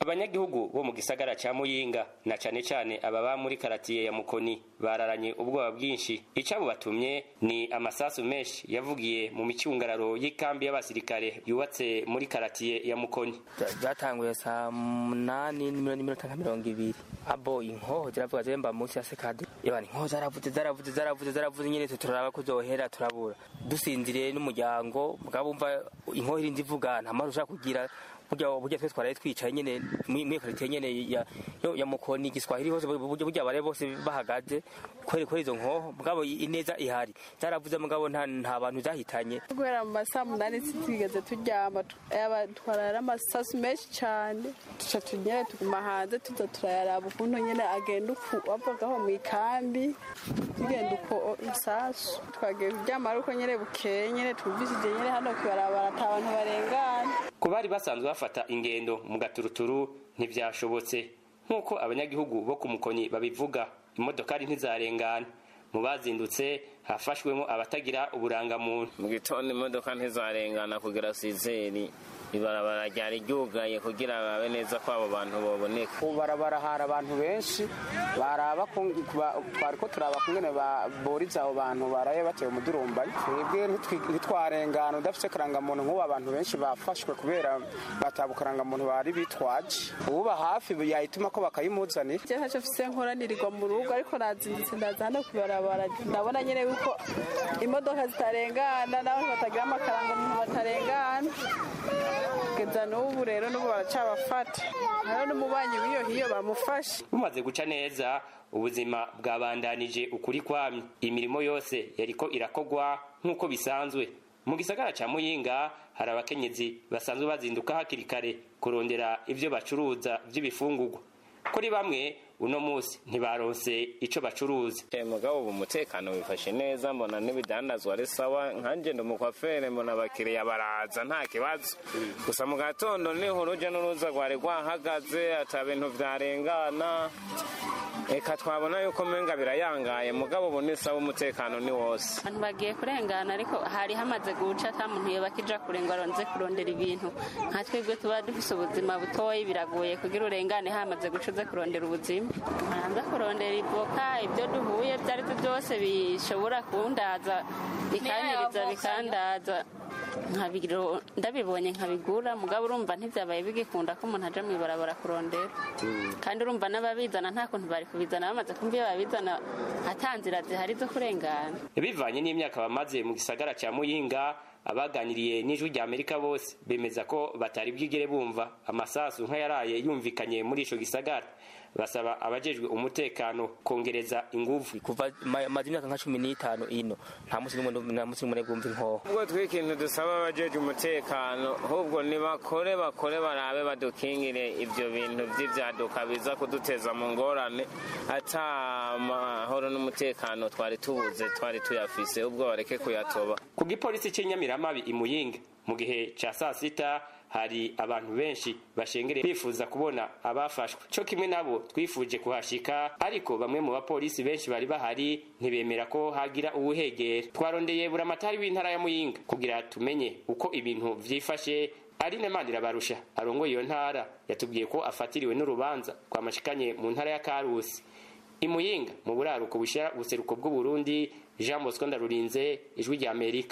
abanyagihugu bo mu gisagara ca muyinga na cane cane ababa muri karatiye ya mukoni bararanye ubwoba bwinshi icabo batumye ni amasasu menshi yavugiye mu micungararo y'ikambi y'abasirikare yubatse muri karatiye ya mukoni byatanguye saa munani n'iminota nka mirongo ibiri abo inkoho ziravuga zemba munsi ya sekade yabana inkoho zaravuze zaravuze zaravuze zaravuze nyene turaraba ko zohera turabura dusinziriye n'umuryango mugabo umva inkoho irinzi ivuga nta mahoro ushaka kugira burya burya twe twaraye twicaye nyene muri karitiye nyene ya ya mukoni giswahili hose burya burya bare bose bahagaze kweri kweri izo nkoho mugabo ineza ihari zaravuze mugabo nta nta bantu zahitanye guhera mu masaha munani twigeze turyama twarara amasasu menshi cyane tuca tunyere tuguma hanze tuza turayaraba ukuntu nyene agenda uku wavagaho mu ikambi tugenda uko isasu twagiye kuryama ari uko nyene bukeye nyene twumvishije nyene hano kwibarabara ata bantu barengana ku bari basanzwe bafata ingendo mu gaturuturu ntivyashobotse nk'uko abanyagihugu bo ku mukoni babivuga imodokari ntizarengana mu bazindutse hafashwemo abatagira uburangamuntu mu gitondo imodoka ntizarengana kugera sizeri ibarabara ryari ryugaye kugira babe neza ko abo bantu baboneka ku barabara hari abantu benshi baraba twari ko turaba kungene boriza abo bantu baraye batewe umudurumbanyi twebwe ntitwarengana udafite karangamuntu nk'ubu abantu benshi bafashwe kubera bataba karangamuntu bari bitwaje uba hafi yahituma ko bakayimuzanira je ntacyo mfise nkoranirirwa mu rugo ariko nazindutse ndaza hano kubarabara ndabona nyene yuko imodoka zitarengana n'abantu batagira amakarangamuntu batarengana kugeza n'ubu rero n'ubu baracabafata hariho n'umubanyi w'iyo hiyo bamufashe bumaze guca neza ubuzima bwabandanije ukuri kwamye imirimo yose yariko irakogwa nk'uko bisanzwe mu gisagara ca muyinga hari abakenyezi basanzwe bazinduka hakiri kare kurondera ivyo bacuruza vy'ibifungurwa kuri bamwe uno musi ntibaronse ico bacuruza mugabo ubu umutekano wifashe neza mbona n'ibidandazwa ari sawa nkanje ndi umukwafere mbona abakiriya baraza nta kibazo gusa mu gatondo niho uruja n'uruza rwari rwahagaze ata bintu vyarengana eka twabona yuko menga birayangaye mugabo ubu ni sawa umutekano ni wose abantu bagiye kurengana ariko hari hamaze guca ata muntu yoba akija kure ngo aronze kurondera ibintu nka twebwe tuba dufise ubuzima butoyi biragoye kugira urengane hamaze guca uze kurondera ubuzima hanze kurondera ivoka ibyo duhuye ibyo ari byo byose bishobora kundaza bikanyiriza bikandaza ndabibonye nkabigura mugabo urumva ntibyabaye bigikunda ko umuntu aja mw'ibarabara kurondera kandi urumva n'ababizana nta kuntu bari kubizana bamaze kumva iyo babizana ata nzira zihari zo kurengana bivanye n'imyaka bamaze mu gisagara ca muyinga abaganiriye n'ijwi rya amerika bose bemeza ko batari bwigere bumva amasasu nk'ayaraye yumvikanye muri ico gisagara basaba abajejwe umutekano kongereza inguvu kuva maze imyaka nka cumi n'itanu ino nta musi n'umwe nta musi n'umwe bwumva inkoho ubwo twikintu dusaba abajejwe umutekano ahubwo nibakore bakore barabe badukingire ivyo bintu vy'ivyaduka biza kuduteza mu ngorane ata mahoro n'umutekano twari tubuze twari tuyafise ubwo bareke kuyatoba ku gipolisi c'inyamiramabi imuyinga mu gihe ca saa sita hari abantu benshi bashengereye bifuza kubona abafashwe co kimwe nabo twifuje kuhashika ariko bamwe mu bapolisi benshi bari bahari ntibemera ko hagira uwuhegera twarondeye buramatari w'intara ya muyinga kugira tumenye uko ibintu vyifashe Aline Mandirabarusha arongoye iyo ntara yatubwiye ko afatiriwe n'urubanza rwamashikanye mu ntara ya Karusi imuyinga mu buraruko bushira ubuseruko bw'u Burundi Jean Bosco Ndarurinze ijwi rya Amerika